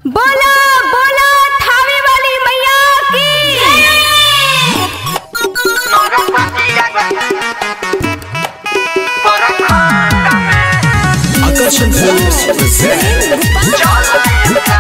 बोला बोला थावे वाली मैया की Action Films present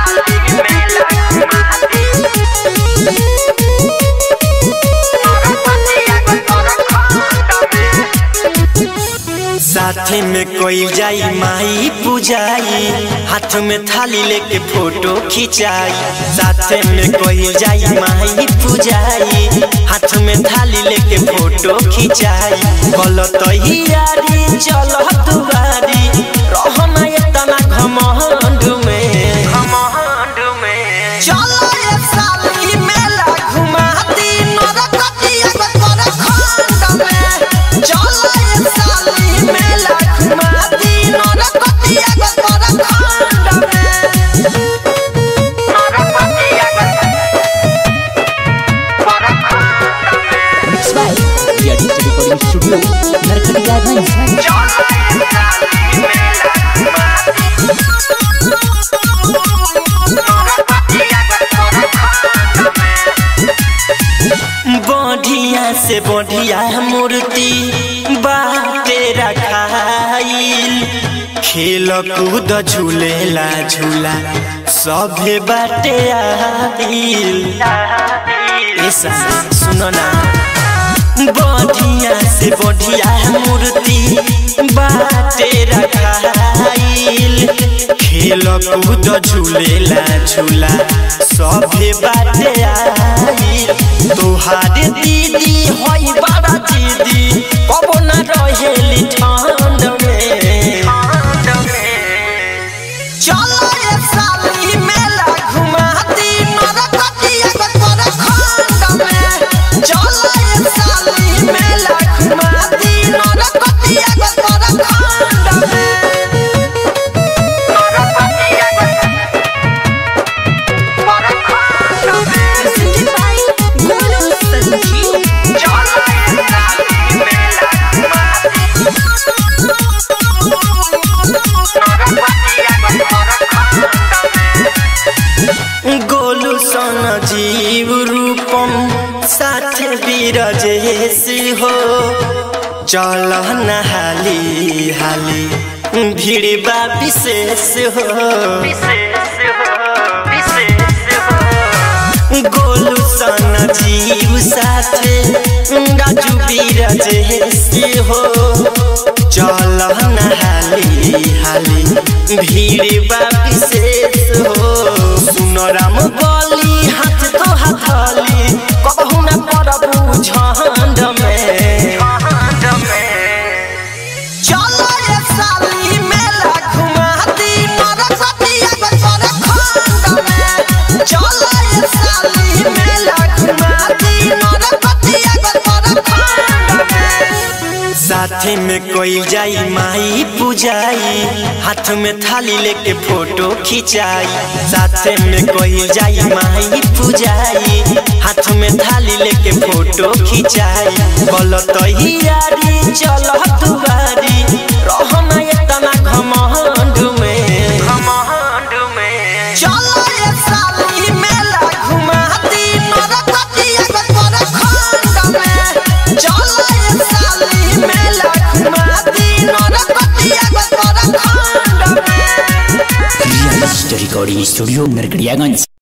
साथे में कोई जाई माई पूजाई हाथ में थाली लेके फोटो खिंचाई साथे में कोई जाई माई पूजाई हाथ में थाली लेके फोटो खिंचाई बोलो तो ही यारी चलो दुआरी रहना इतना घमंड में घमंड में चलो ये साली मेला घुमाती नरकटिया गोतर खंड में चलो ये साली मेला घुमाती नरकटिया गोतर खंड में Mixed by Ria Digital Recording Studio Narkatiyaganj बढ़िया से बढ़िया मूर्ति बाटे रखाइल खेल कूद झूलेला झूला सभे बाटे आइल ऐसा सुनो ना बढ़िया से बढ़िया मूर्ति बाटे रखाइल खेल कूद झूलेला झूला सभे बाटे आइल तोहारे दीदी होई बड़ा दीदी कबो ना रहेली ठंड में चलो ये साली मेला घुमाती नरकटिया गोतर खंड में चलो ये साली मेला घुमाती नरकटिया गोतर खंड में presented by Golu Sanjeev Golu सन जीव रूपम साथे बीरजेश हो चल नहाली हाली भीड़ बा विशेष हो गोलू सन जीव साथे राजू बीरजेश हो चल नहाली हाली भीड़ बा विशेष हो सुन राम बली हाथ तो हथली कबहू न पड़बू झंड में चलो ये साली मेला घुमाती नरकटिया गोतर खंड में चलो ये साली मेला घुमाती नरकटिया गोतर खंड में साथे में कोई जाई माई पूजाई हाथ में थाली लेके फोटो खिंचाई साथे में कोई जाई माई पूजाई हाथ में थाली लेके फोटो खिंचाई बोलो तो ही यारी चलो दुआरी रहना इतना घमंड में घमंड में चलो ये साली मेला घुमाती नरकटिया गोतर खंड में चलो ये साली मेला घुमाती नरकटिया गोतर खंड में Ria Digital Recording Studio Narkatiyaganj